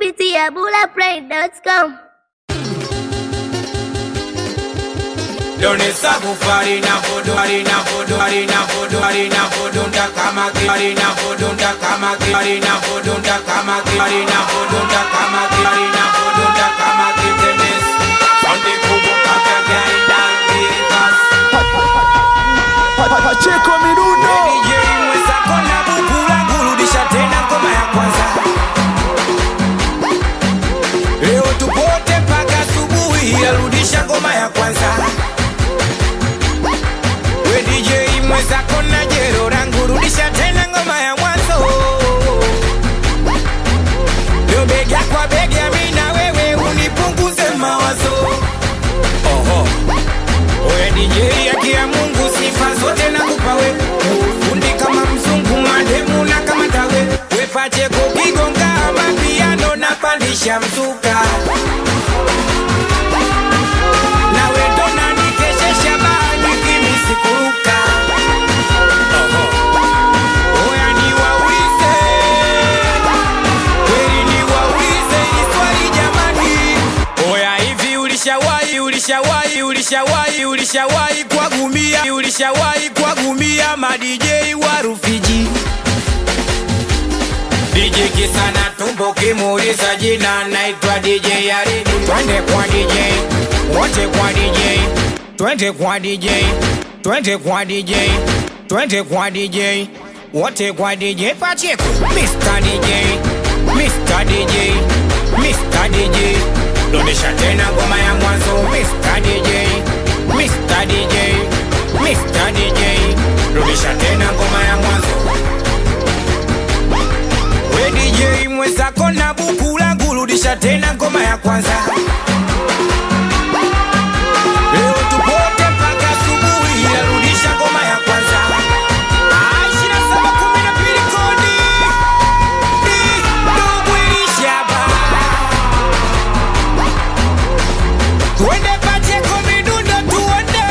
kupitia bulaplay.com. Donesa bufari na vodo ari na vodo ari na vodo ari na vodo nda kama ki ari na vodo nda kama ki ari na vodo nda kama ki ari na vodo nda kama ki ari na vodo nda kama ki tenes Sunday kubo kaka gari dan vikas Pacheko Mirundo DJ mweza kona bukula kurudisha tena ngoma ya kwanza Leo tupote mpaka asubuhi arudisha ngoma ya kwanza We DJ mweza kona jero rangu rudisha tena ngoma ya mwanzo Leo bega kwa bega mimi na wewe unipunguze mawazo Oho Oya DJ haki ya Mungu sifa zote nakupa we Fundi kama mzungu mademu na kama tawe We Pacheko kigonga mapiano na pandisha mzuka Nawe ndo nanikeshesha bani kimi sikuruka Oho. Oya niwaulize Kweli niwaulize hili swali jamani Oya hivi ulishawahi ulishawahi ulishawahi ulishawahi kuwagumia ulishawahi kuwagumia ma DJ wa Rufiji DJ kisana tumbo kimuuliza jina naitwa DJ Yaridi twende kwa DJ wote kwa DJ twende kwa DJ twende kwa DJ twende kwa DJ wote kwa DJ Pacheko Mr. DJ Mr. DJ Mr. DJ Rudisha tena ngoma ya mwanzo Mr. DJ Mr. DJ Mr. DJ Rudisha tena ngoma ya mwanzo We DJ mwezako na buku langu rudisha tena ngoma ya kwanza Leo tupote mpaka asubuhi arudisha ngoma ya kwanza Ah, 2712 kodi. Di, ndugu ilishaba. Tuende Pacheko midundo tuone.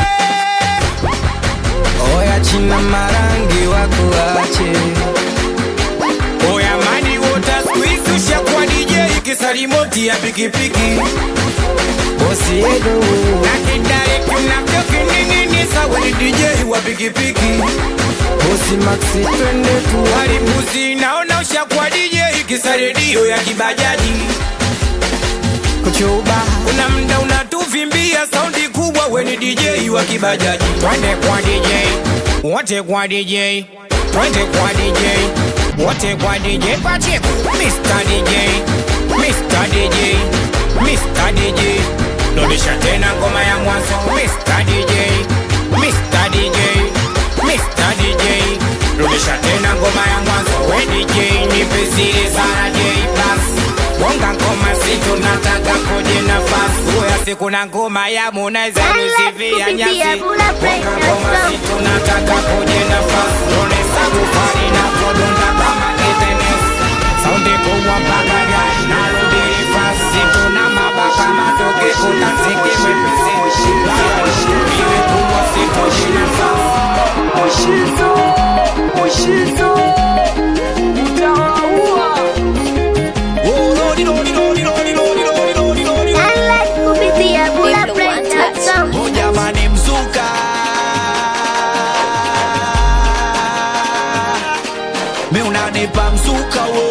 Oya china marangi wakuache Oya mani wota squeeze ushakuwa DJ kisalimoti ya pikipiki Bosi Edo Na kidare kinavyo kining'inisa we ni DJ wa pikipiki Bosi Maxi twende tu Walimbuzi naona ushakuwa DJ kisa redio ya kibajaji kuchuba kuna mda unatuvimbia saundi kubwa we ni DJ wa kibajaji twende kwa DJ wote kwa DJ twende kwa DJ wote kwa DJ Pacheko Mr. DJ Mr. DJ Mr. DJ Rudisha tena ngoma ya mwanzo Mr. DJ Mr. DJ Mr. DJ Rudisha tena ngoma ya mwanzo we DJ nipe siri sana J Plus Bonga ngoma si tunataka koje nafasi Uya siku na ngoma ya Harmonize nisivia kupitia nyasi bulaplay.com. Bonga ngoma si tunataka koje nafasi Ronesa bufari na kodonda kama kitenes Saundi kubwa mpaka gari na rudiri fasi Tuna mabaka matoke kutasiki mwepesi Iwe kubwa si koje nafasi Mushizo Mushizo Utawaua Download kupitia bulaplay.com. Oh jamani mzuka Mi unanipa mzuka wo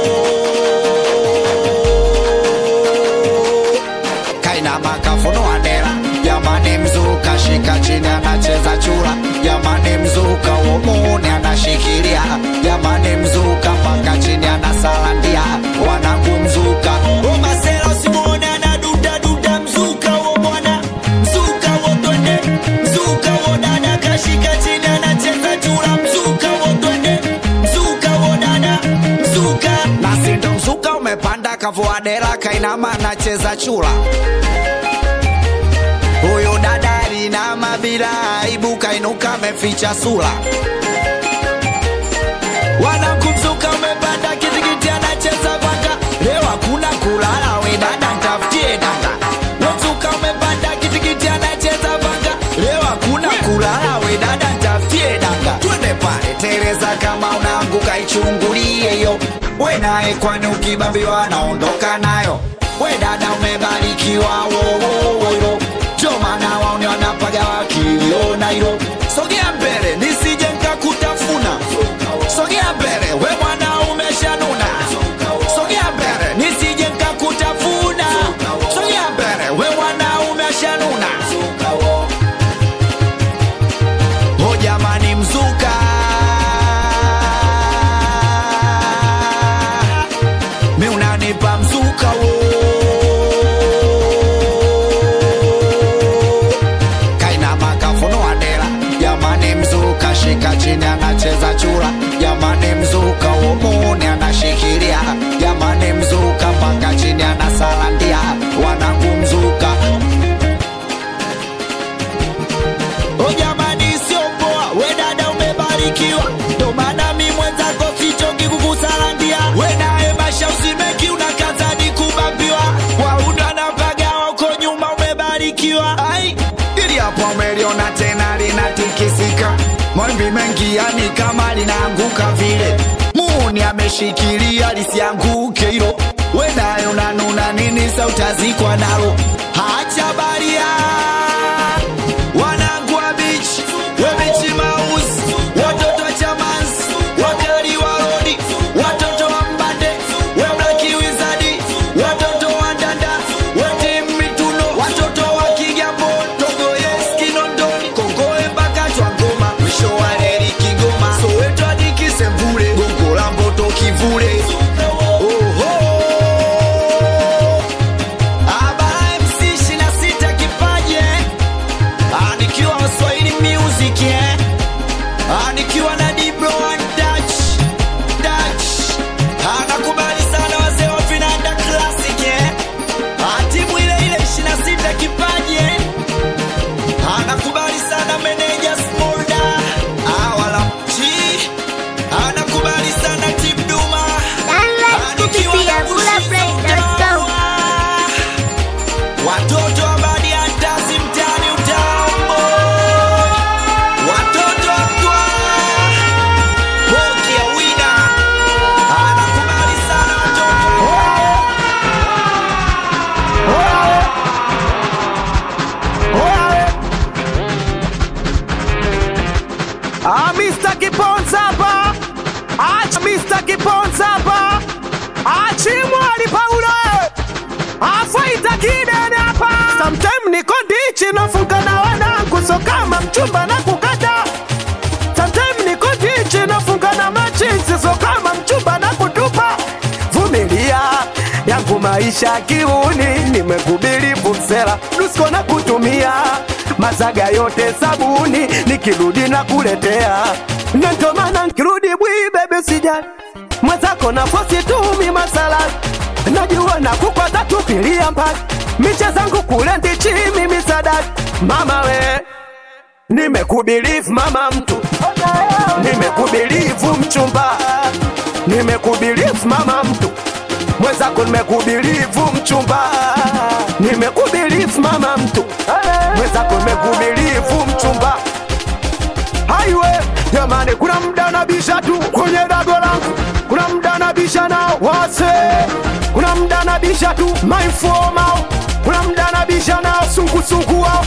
Kaina makafuno adera Jamani mzuka shika chini anacheza chura Jamani mzuka wo muuni anashikilia Jamani mzuka mpaka chini anasalandia Wanangu mzuka Oh masela usimuone anaduda duda mzuka wo bwana Mzuka wo twende Mzuka wo dada kashika chini anacheza chura Mzuka wo twende Mzuka wo dada Mzuka Nasi ndo mzuka umepanda kavua dera kainama anacheza chura Huyu dada alinama bila aibu kainuka ameficha sura Wanakumzuka umepanda kitikiti anacheza vanga Leo hakuna kulala we dada ntafutie dada Wamzuka umepanda kitikiti anacheza vanga Leo hakuna kulala we dada ntafutie dada Twende pale Tereza kama unaanguka ichungulie yo we naye kwani ukibambiwa naondoka nayo we dada umebarikiwa wowowoyo ndio maana waoni wanapaga wakiliona hilo sogea mbele nisije nkakutafuna sogea mbele we mwana umeshanuna sogea mbele nisije nkakutafuna sogea mbele we mwana umeshanuna o jamani mzuka mi unanipa mzuka wo kaina makafunua dela jamani mzuka shika chini anacheza chura jamani mzuka umuni anashikilia jamani mzuka mpaka chini anasalandia wanangu mzuka O jamani, sio poa, we dada umebarikiwa, ndo maana mi mwenzako sichoki kukusalandia. We naye Basha usimeki unakazani kubambiwa, waundo anapaga wako nyuma, umebarikiwa. Ai, ili hapo umeliona tena linatikisika, mawimbi mengi yani kama linaanguka vile, muuni ameshikilia lisianguke hilo. We naye unanuna nini? Sa utazikwa nalo, hacha baria wanangu wa bichi webichi mausi watoto wa chamansi wakali wa rodi watoto wa mbande weblaki wizadi watoto wa ndanda wetim mituno watoto wa kigambo togoyes kinondoni kongoe mpaka twangoma mwisho wa reli kigoma soweto hadi kisembule gongo la mboto kivule Oho. Abara MC 26 kipaje Ah, nikiwa Swahili music eh? Ah, nikiwa na Dibro and Dutch Dutch Ah, nakubali sana wazee wa Vinanda Classic eh? Ah, timu ile ile 26 kipaji eh? Ah, nakubali sana meneja Smolda Ah, wala mchi Ah, nakubali sana Team Duma Ah, Download nikiwa kupitia na bulletprint.com. Watoto wa badi ya ndazi mtaani utambo, watoto wa mtwa boki ya wina anakubali sana watoto Ah, Mr. Kiponza hapa. Acha Mr. Kiponza hapa. Achimwali Paulo. Afaita kidene hapa. Sometime niko ndichi nafunga na wanangu so kama mchumba na kukata. Sometime niko ndichi nafunga na machinzi so kama mchumba na kutupa. Vumilia yangu maisha kiuni, nimekubili busera nusko na kutumia mazaga yote sabuni, nikirudi na kuletea na ndo maana nkirudi bwi bebe sijali mwenzako nafosi tumi masala najua na kukwaza tupilia mbali miche zangu kule ndichi mimi sadaki mama we nimekubilivu mama mtu nimekubilivu mchumba nimekubilivu mama mtu mwenzako nimekubilivu mchumba nimekubilivu mama mtu mwenzako nimekubilivu mchumba haiwe jamani kuna mda nabisha tu kwenye dago langu kuna mda nabisha nao wase kuna mda nabisha tu maifomao kuna mda nabisha nao sungusungu wao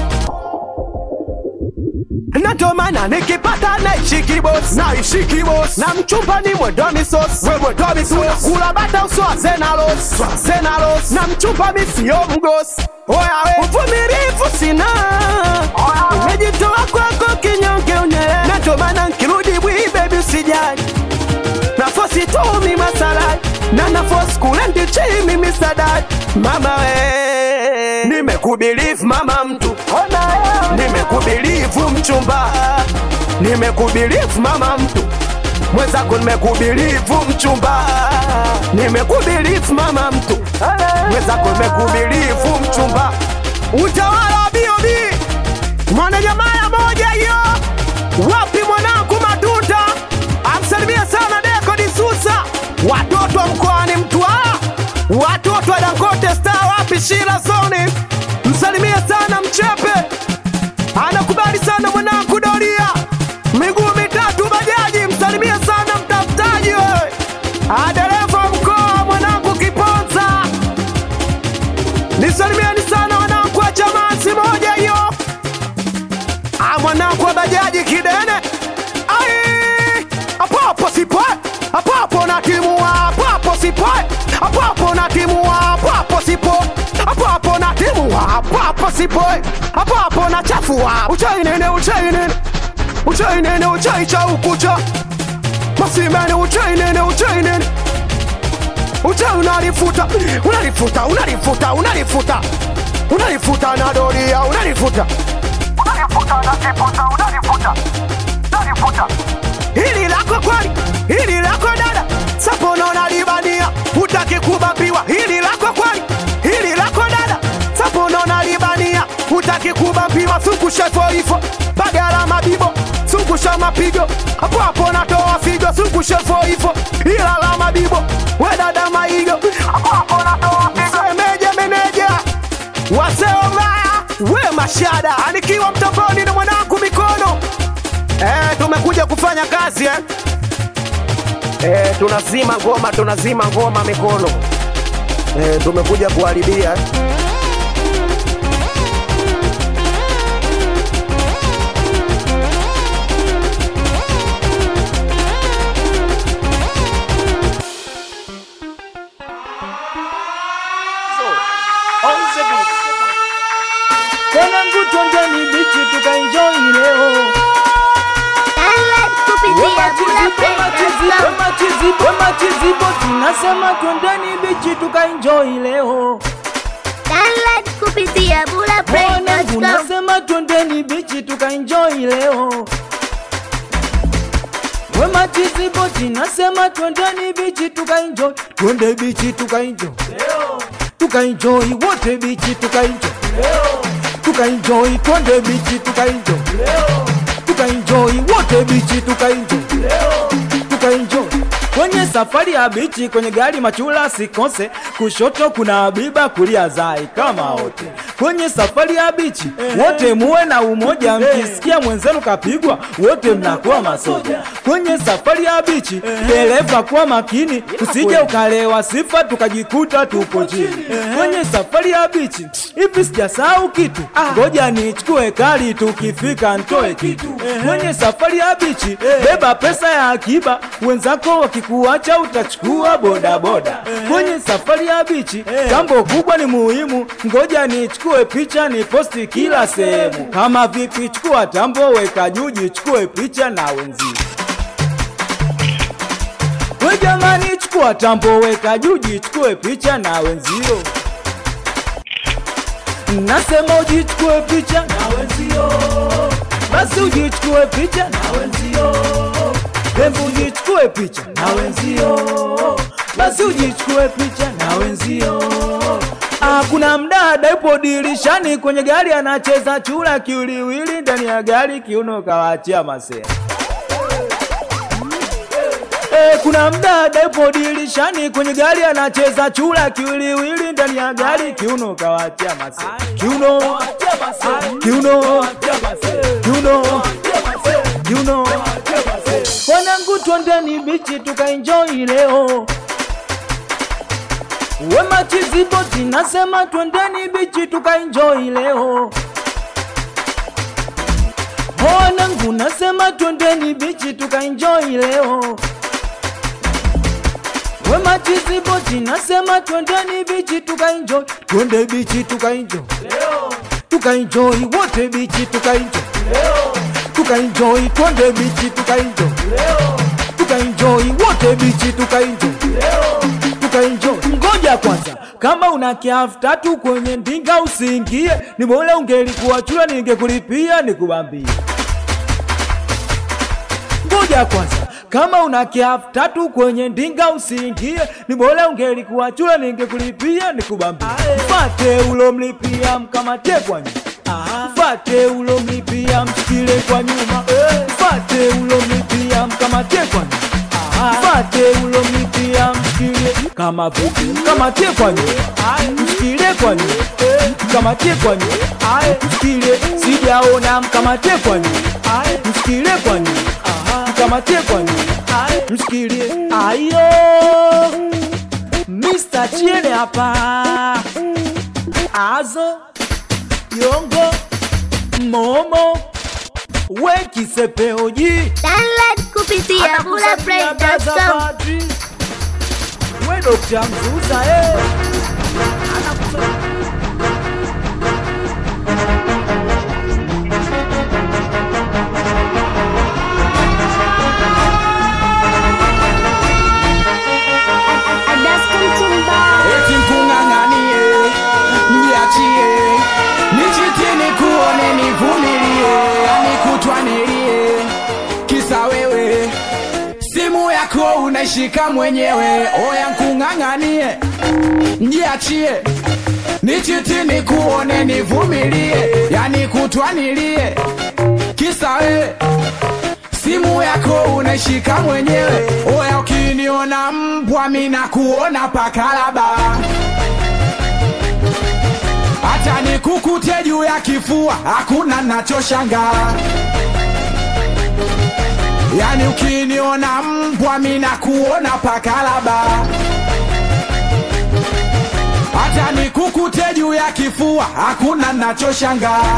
natomana nikipata naishi kibos naishi kibos na mchumba ni mwedomi sos we mwedomi sos kula bata uswaze nalos swaze nalos na mchumba mi sio mgos oyawe uvumilivu sina nimejitoa kwako kinyonge unyele natomana nkirudi bwi bebi usijali nafosi tumi masalai na nafosi kule ndichi mimi sadaki mama we nimekubilivu mama mtu nimekubilivu mchumba nimekubilivu mama mtu mwenzako nimekubilivu mchumba nimekubilivu mama mtu mwenzako nimekubilivu mchumba utawala wa biobi mwana jamaa moja hiyo wapi mwanangu matuta amsalimie sana deko disusa watoto wa mkoani mtwara watoto wa dangote star wapi shira zoni msalimie sana mchepe anakubali sana mwanangu doria miguu mitatu bajaji msalimie sana mtafutaji wewe adereva sipoe hapo hapo na chafua uchai nene uchai nene uchai nene uchai cha ukucha masimene uchai nene uchai nene uchai unalifuta unalifuta unalifuta unalifuta unalifuta na doria unalifuta unalifuta unalifuta unalifuta unalifuta hili lako kweli hili lako dada sapono nalibania hutaki kubambiwa hili lako kweli hili lako dada sapono nalibania hutaki kubambiwa sukusha foifo bagala mabibo sukusha mapigo hapo hapo natoa figo sukusha foifo ila la mabibo we dada maigo hapo hapo natoa figo semeje meneja waseovaya we mashada anikiwa mtoponi na mwanangu mikono Eh, tumekuja kufanya kazi eh? Eh, tunazima ngoma, tunazima ngoma mikono. Eh, tumekuja kuharibia. eh. Mwanangu twendeni bichi tukaenjoy leo. Download kupitia Bula Play.com. Machizibo tunasema twendeni bichi tukaenjoy leo. Download kupitia Bula Mwanangu Play.com. nasema twendeni bichi tukaenjoy leo. We machizibo tunasema twendeni bichi tukaenjoy. Twende bichi tukaenjoy. Tukaenjoy wote bichi tukaenjoy. Tukaenjoy twende bichi tukaenjoy. Tukaenjoy wote bichi tukaenjoy. Tukaenjoy kwenye safari ya bichi, kwenye gari machula sikose, kushoto kuna Habiba, kulia Zai kama wote kwenye safari ya bichi, wote muwe na umoja, mkisikia mwenzenu kapigwa, wote mnakuwa masoja. Kwenye safari ya bichi, dereva kuwa makini, usije ukalewa sifa tukajikuta tupo chini. Kwenye safari ya bichi, hivi sijasahau kitu, ngoja nichukue kali, tukifika ntoe kitu. Kwenye safari ya bichi, beba pesa ya akiba, wenzako wakikuacha utachukua bodaboda. Kwenye safari ya bichi, jambo kubwa ni muhimu, ngoja nichukue picha ni posti kila sehemu. Kama vipi, chukua tambo, weka juu, jichukue picha na wenzio. We jamani, chukua tambo, weka juu, jichukue picha na wenzio. Nasema ujichukue picha na wenzio, basi ujichukue picha na wenzio. Hebu ujichukue picha na wenzio, basi ujichukue picha na wenzio. Ah, kuna mdada yupo dirishani kwenye gari anacheza chura kiwiliwili ndani ya gari, kiuno kawaachia masea. Eh, kuna mdada yupo dirishani kwenye gari anacheza chura kiwiliwili ndani ya gari, kiuno kawaachia masea. Kiuno, kiuno, kiuno, kiuno. Wanangu twendeni bichi tukaenjoy leo. We machizibo tinasema twendeni bichi tukaenjoy leo. Wanangu nasema twendeni bichi tukaenjoy leo. We machizibo tinasema twendeni bichi tukaenjoy. Twende bichi tukaenjoy. Tukaenjoy wote bichi tukaenjoy. Tukaenjoy twende bichi tukaenjoy. Tukaenjoy wote bichi tukaenjoy tukaenjoy. Ngoja kwanza, kama una kiafu tatu kwenye ndinga usiingie, ni bora ungelikuwa chura, ningekulipia nikubambie. Ngoja kwanza, kama una kiafu tatu kwenye ndinga usiingie, ni bora ungelikuwa chura, ningekulipia nikubambie. Mfate ulomlipia mkamate kwa nyuma, mfate ulomlipia mshikile kwa nyuma, mfate ulomlipia mkamate kwa nyuma Mfate ulomlipia mshikilie kama vipi, mkamatie kwa nyuma, mshikilie kwa nyuma, mkamatie kwa nyuma, mshikilie, sijaona, mkamatie kwa nyuma, mshikilie kwa nyuma, mkamatie kwa nyuma, mshikilie. Ayo, Mr. Chiene hapa, Azo, Yongo, Momo, Wekisepeoji Download kupitia Bula Play.com. We Dr. Mzuza eh. unaishika mwenyewe oya nkung'ang'anie njiachie nichiti nikuone nivumilie yani kutwanilie kisa we simu yako unaishika mwenyewe oya ukiniona mbwa mina kuona pakalaba hata nikukute juu ya kifua hakuna nachoshangaa yani ukiniona mbwa mina kuona pakalaba hata nikukute juu ya kifua hakuna nachoshangaa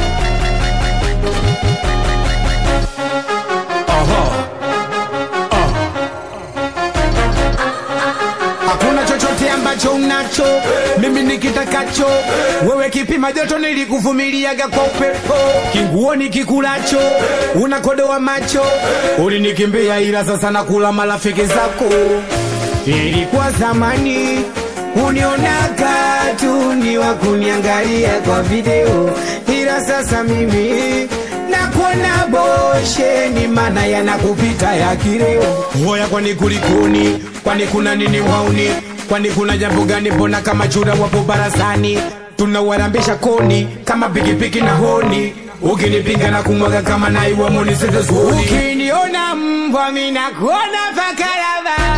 hakuna chochote ambacho unacho mimi nikitakacho wewe kipima joto nilikuvumiliaga kwa upepo kinguo nikikulacho unakodoa macho ulinikimbia ila sasa nakula marafiki zako ilikuwa zamani unionaga tu ni wa kuniangalia kwa video ila sasa mimi nakuona bosheni mana yanakupita ya kileo hoya kwani kulikoni kwani kuna nini wauni kwani kuna jambo gani mbona kama chura wapo barazani tunawarambisha koni kama pikipiki na honi ukinipinga na kumwaga kama naiwa monisezezuni ukiniona mbwa minakuona pakalava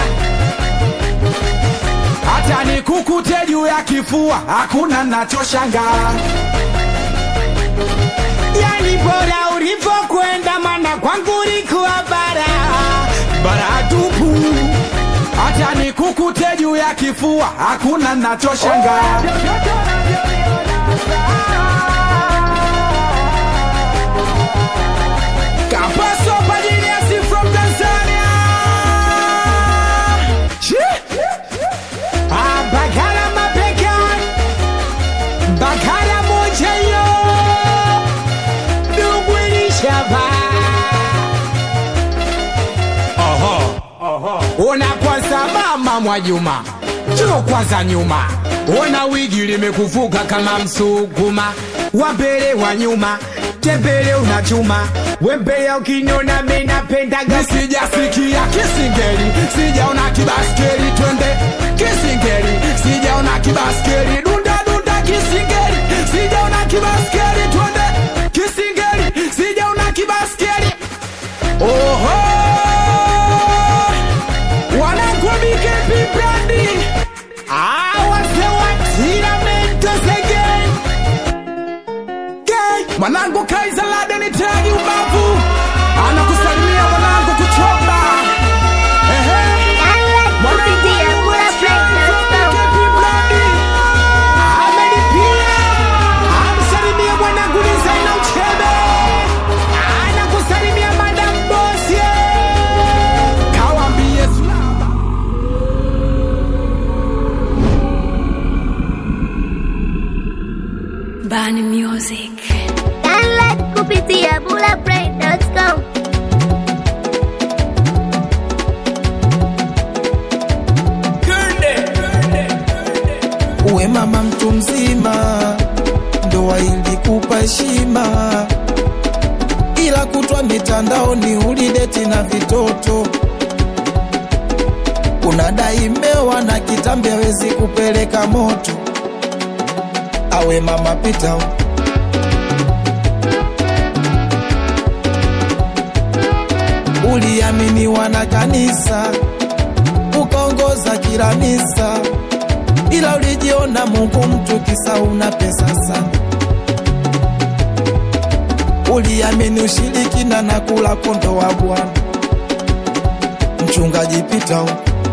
hata nikukute juu ya kifua hakuna nachoshangaa yani bora ulivyokwenda mana kwangu ulikuwa bara bara tupu hata nikukute juu ya kifua hakuna nachoshangaa Kapaso Pajiniasi from Tanzania Shee! Ah, Bagara mapeka Bagara moja yo Dugwilishaba Ona kwanza mama Mwajuma Njoo kwanza nyuma Ona wigi limekuvuka kama msukuma wa mbele wa nyuma tembele unachuma wembea ukiniona mimi napendaga sijasikia kisingeli sijaona kibaskeli twende kisingeli sijaona kibaskeli dunda dunda kisingeli sijaona kibaskeli twende kisingeli sijaona kibaskeli oho wanakwamike pibrandi awasewatiramento again Gay. mwanangu kaiza lade ni tagi ubavu anakusalimia mwanangu kuchomba Ehe. Download kupitia bulletprint.com. amelipia amsalimia mwanangu Lizaina Uchebe anakusalimia madam bosie kawambie sulamba Bani Music. Download kupitia bulletprint.com. uwe mama mtu mzima, ndoa ilikupa heshima, ila kutwa mitandaoni ulideti na vitoto, unadai mewa na kitambi hawezi kupeleka moto. Awe mama pita huko. uliaminiwa na kanisa ukaongoza kila misa ila ulijiona Mungu mtu kisa una pesa sana. Uliamini ushirikina na kula kondo wa Bwana. Mchungaji pita huko.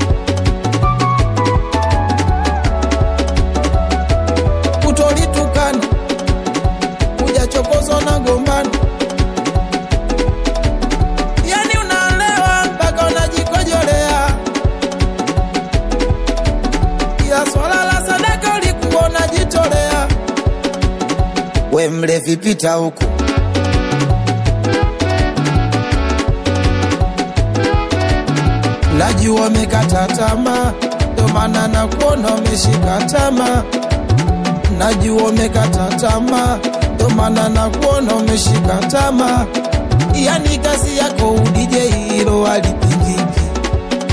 Kutolitukana hujachokozwa na gombano, yani unaelewa mpaka unajikojolea ila swala la sadaka ulikuwa unajitolea. We mlevi, pita huku. Najua umekata tamaa, ndo maana nakuona umeshika tamaa. Najua umekata tamaa, ndo maana nakuona umeshika tamaa. Yani kazi yako udije, hilo halipingiki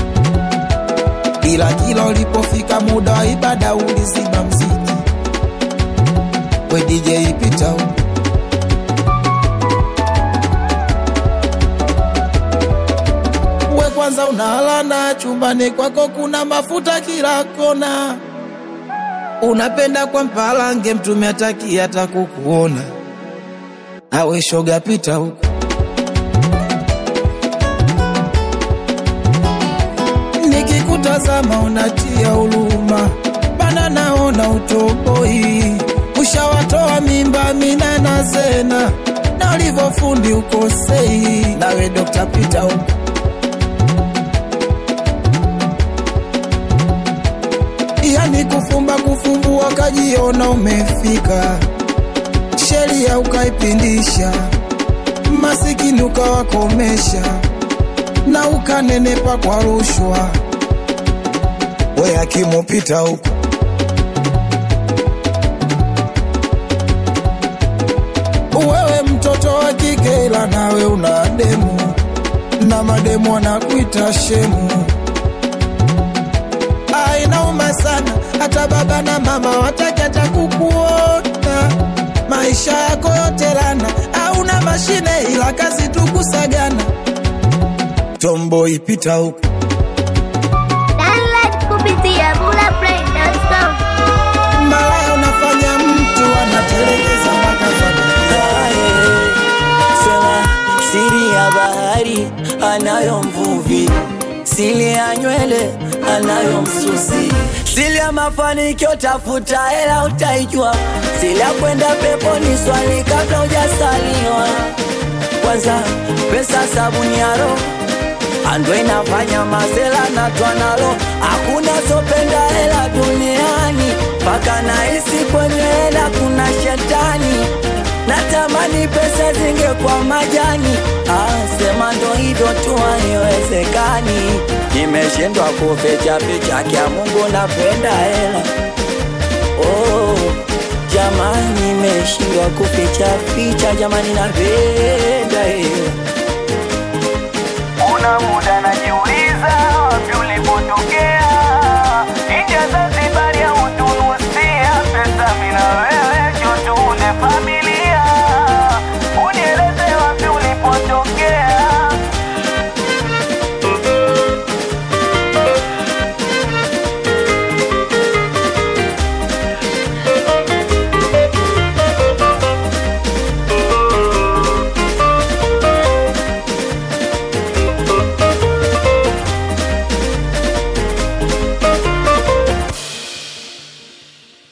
ila kila ulipofika muda wa ibada ulizima mziki. We DJ pita huko. we kwanza unalana chumbani kwako kuna mafuta kila kona unapenda kwa mpalange mtume ataki hata kukuona awe shoga pita huko nikikutazama unatia huruma bana naona utoboi ushawatoa mimba mina na zena na ulivyofundi ukosei nawe Dr. Peter huko yani kufumba kufumbua kajiona umefika sheria ukaipindisha masikini ukawakomesha na ukanenepa kwa rushwa we akimupita huko wewe mtoto wa kike ila nawe una demu na mademu wanakuita shemu Ah, inauma sana hata baba na mama wataki hata kukuona maisha yako yote lana hauna mashine ila kazi tu kusagana tombo ipita huko Download kupitia bulaplay.com. malaya unafanya mtu anatelekeza mpaka familia sema siri ya bahari anayo mvuvi, siri ya nywele anayo msusi, siri ya mafanikio tafuta hela utaijua, siri ya kwenda peponi swali kabla hujasaliwa. Kwanza pesa sabuni ya roho ando inafanya mazela na twanalo, hakuna sopenda hela duniani, mpaka nahisi kwenye hela kuna shetani natamani pesa zingekuwa majani. Ah, sema ndo hivyo tu, haiwezekani. Nimeshindwa kuficha ficha, kya Mungu napenda hela. Oh, jamani, nimeshindwa kuficha ficha, jamani, napenda hela. Una muda